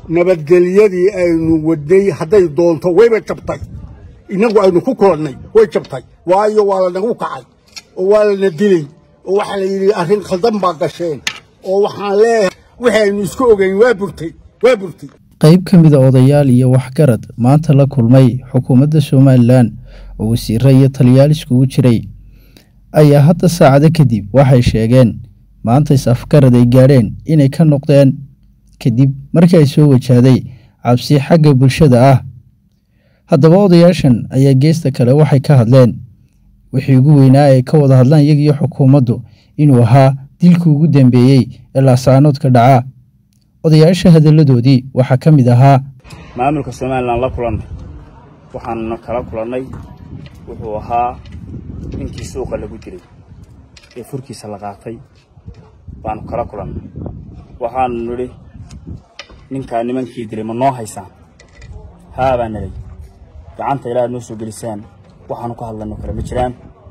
nabadgelyadii aynu wadnay hadday doonto wayba jabtay innagu aynu ku koodnay way jabtay waayo waa lanagu kacay oo waa lana dilay oo waxaa la yidhi arrin khaldan baa gasheen oo waxaan leeyahay wixii aynu isku ogeyn waa burtay waa burtay qayb ka mida odayaal iyo waxgarad maanta la kulmay xukuumadda somalilan oo wasiiro iyo taliyaal iskugu jiray ayaa hadda saacado kadib waxay sheegeen maanta is-afgarad ay gaadheen inay ka noqdeen kadib markii ay soo wajahday cabsi xagga bulshada ah haddaba odayaashan ayaa geesta kale waxay ka hadleen wixii ugu weynaa ay ka wada hadlaan iyagiyo xukuumaddu inuu ahaa dilkii ugu dambeeyey ee laasaanoodka dhacaa odayaasha hadalladoodii waxaa ka mid ahaa maamulka somalilan la kulannay waxaanna kala kulannay wuxuu ahaa ninkii suuqa lagu dilay ee furkiisa la qaatay baanu kala kulannay waxaanu nidhi ninkaa nimankii dilay ma noo haysaan haa baa nidhay gacanta ilaaad noo soo gelisaan waxaanu ka hadlanno kale ma jiraan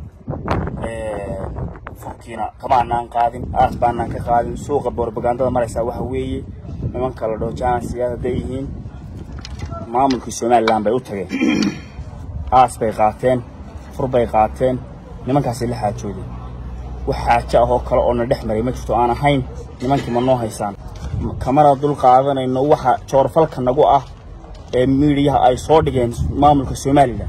furkiina kama anaan qaadin aas baanaan ka qaadin suuqa borbagandada maraysaa waxa weeye nimanka la dhaho jaansiyaad hadday yihiin maamulkii somalilan bay u tageen aas bay qaateen fur bay qaateen nimankaasay la xaajoodeen wax xaajo ah oo kale oo na dhex maray ma jirto aan ahayn nimankii ma noo haysaan kamana dul qaadanayno waxa joorfalka nagu ah ee miidiyaha ay soo dhigeen maamulka somalilan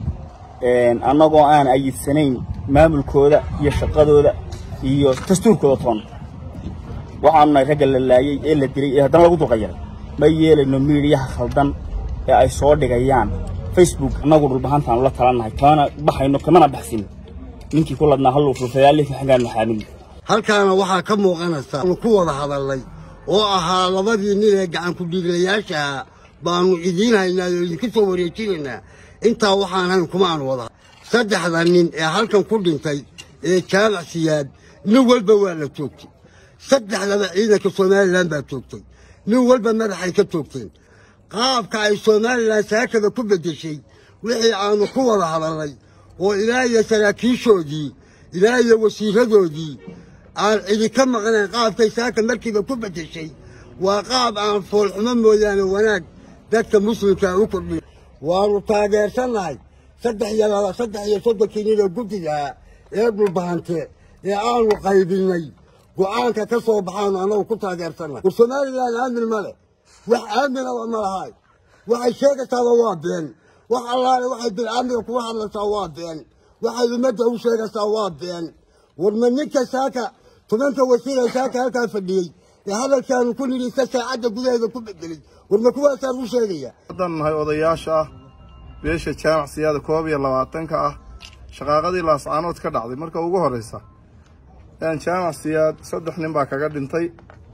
annagoo aan ayidsanayn maamulkooda iyo shaqadooda iyo dastuurkooda toon waxaanu nahay ragga la laayey ee la dilay ee haddana lagu dulqayaray ma yeelayno miidiyaha khaldan ee ay soo dhigayaan facebook annagu dhulbahantaanu la talannahay kamana baxayno kamana baxsin ninkii ku ladnaa halluu fulfayaalihii xaggaan maxaamin halkaana waxaa ka muuqanaysa aanu ku wada hadalnay oo ahaa labadii nin ee gacan ku-dhiiglayaashaha baanu idiin haynaa oo idinku soo wareejinaynaa intaa waxaan hayn kuma aan wada saddexda nin ee halkan ku dhintay ee jaamac siyaad nin walba waa la joogtay saddexdaba ciidanka somalilan baa joogtay nin walba madaxay ka joogteen qaabka ay somalilan saakada ku beddeshay wixii aanu ku wada hadalnay oo ilaa iyo saraakiishoodii ilaa iyo wasiiradoodii aan cidi ka maqnayn qaabkay saaka markiiba ku beddeshay waa qaab aan foolxumo mooyaane wanaag dadka muslimkaa u kordhiy waannu taageersannahay saddex iyo laba saddex iyo soddonkii nin oo guddigaa ee dhulbahante ee aanu qaybinnay go'aanka ka soo baxaanu annagu ku taageersannahay war somalilan aamin ma leh wax aaminaba ma lahay waxay sheegaysaaba waa been wax allaale waxay bilcaamiga kuga hadlaysaa waa been waxay ummadda u sheegaysaa waa been war ma ninka saaka tobanka wasiira saaka halkaa fadhiyey ee hadalkaanu ku nidhi isa saacadda gudaheeda ku bedelay war ma kuwaasaan u sheegaya haddaan nahay odayaasha ah beesha jaamac siyaada koob iyo labaatanka ah shaqaaqadii laascaanood ka dhacday marka ugu horraysa yaan jaamac siyaad saddex nin baa kaga dhintay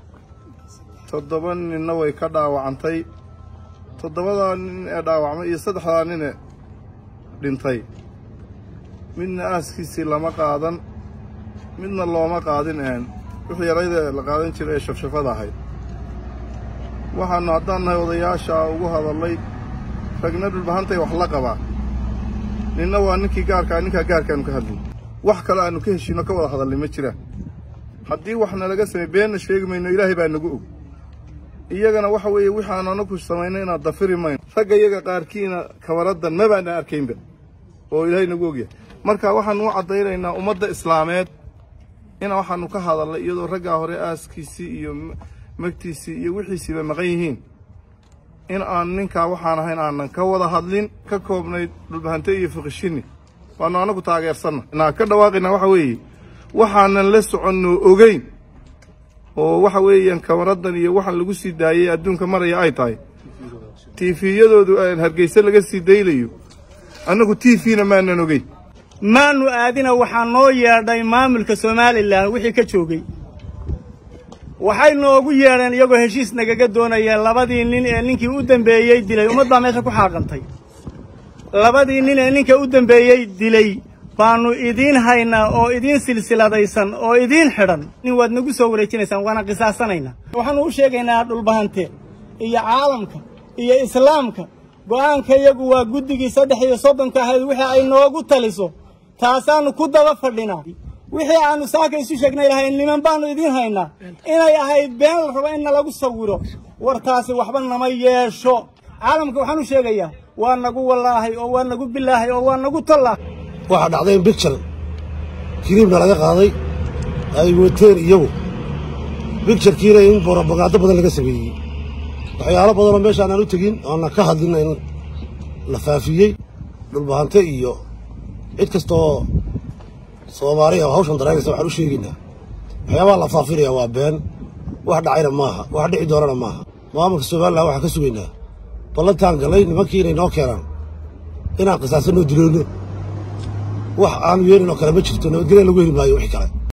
toddoba ninna way ka dhaawacantay toddobadaa nin ee dhaawacmay iyo saddexdaa nine dhintay midna aaskiisii lama qaadan midna looma qaadin een wixii yarayda la qaadan jiray ee shafshafada ahayd waxaannu haddaan nahay odayaasha ugu hadallay ragna dhulbahantay wax la qabaa ninna waa ninkii gaarkaa ninkaa gaarkaanu ka hadlay wax kale aanu ka heshiino ka wada hadalnay ma jiraan haddii waxna laga samey beenna sheegi mayno ilaahay baa nagu og iyagana waxa weeye waxaanu anaku samaynay inaad dafiri mayno ragga iyaga qaarkiina kabaraddan ma baana arkaynba oo ilaahay nagu ogyahay marka waxaanu u caddaynaynaa ummadda islaameed in waxaanu ka hadalnay iyadoo raggaa hore aaskiisii iyo magtiisii iyo wixiisiiba maqan yihiin in aan ninkaa waxaan ahayn aanan ka wada hadlin ka koobnayd dhulbahante iyo fiqishini waanu anagu taageersanna naa ka dhawaaqaynaa waxa weeye waxaanan la soconno ogeyn oo waxa weeyaan kamaraddan iyo waxaan lagu sii daayey adduunka maraya ay tahay tiifiyadoodu hargeyse laga sii daylayo annagu tiifina maanan ogeyn maanu aadina waxaa noo yeedhay maamulka somalilan wixii ka joogay waxay noogu yeedheen iyagoo heshiis nagaga doonayeen labadii nin ee ninkii u dambeeyey dilay ummad baa meesha ku xaaqantay labadii nin ee ninka u dambeeyey dilay baannu idiin haynaa oo idiin silsiladaysan oo idiin xidhan nin waad nagu soo wareejinaysaan waana qisaasanaynaa waxaannu u sheegaynaa dhulbahante iyo caalamka iyo islaamka go'aanka iyagu waa guddigii saddex iyo soddonka ahayd wixii ay noogu taliso taasaannu ku daba fadhinaa wixii aanu saaka isu sheegnay lahayn niman baanu idiin haynaa inay ahayd been la rabo in nalagu sawiro wartaasi waxba nama yeesho caalamka waxaan u sheegayaa waa nagu wallaahay oo waa nagu bilaahay oo waa nagu tollah waxaa dhacday in bicture kiriibna laga qaaday ay wateen iyagu bicturekiina in borobagaado badan laga sameeyey waxyaalo badanoo meeshaan aan u tegin oona ka hadlin in la faafiyey dhulbahante iyo cid kastaoo soomaaliya oo hawshan daraynaysa waxaan u sheegaynaa waxyaabaha la faafinaya waa been wax dhacayna maaha wax dhici doonana maaha maamulka somalilan waxaan ka sugaynaa ballantaan galay nimankii inay noo keenaan inaan qisaasanoo diloono wax aanu yeelin oo kale ma jirto nabadgelya lagu heli maayo wixii kale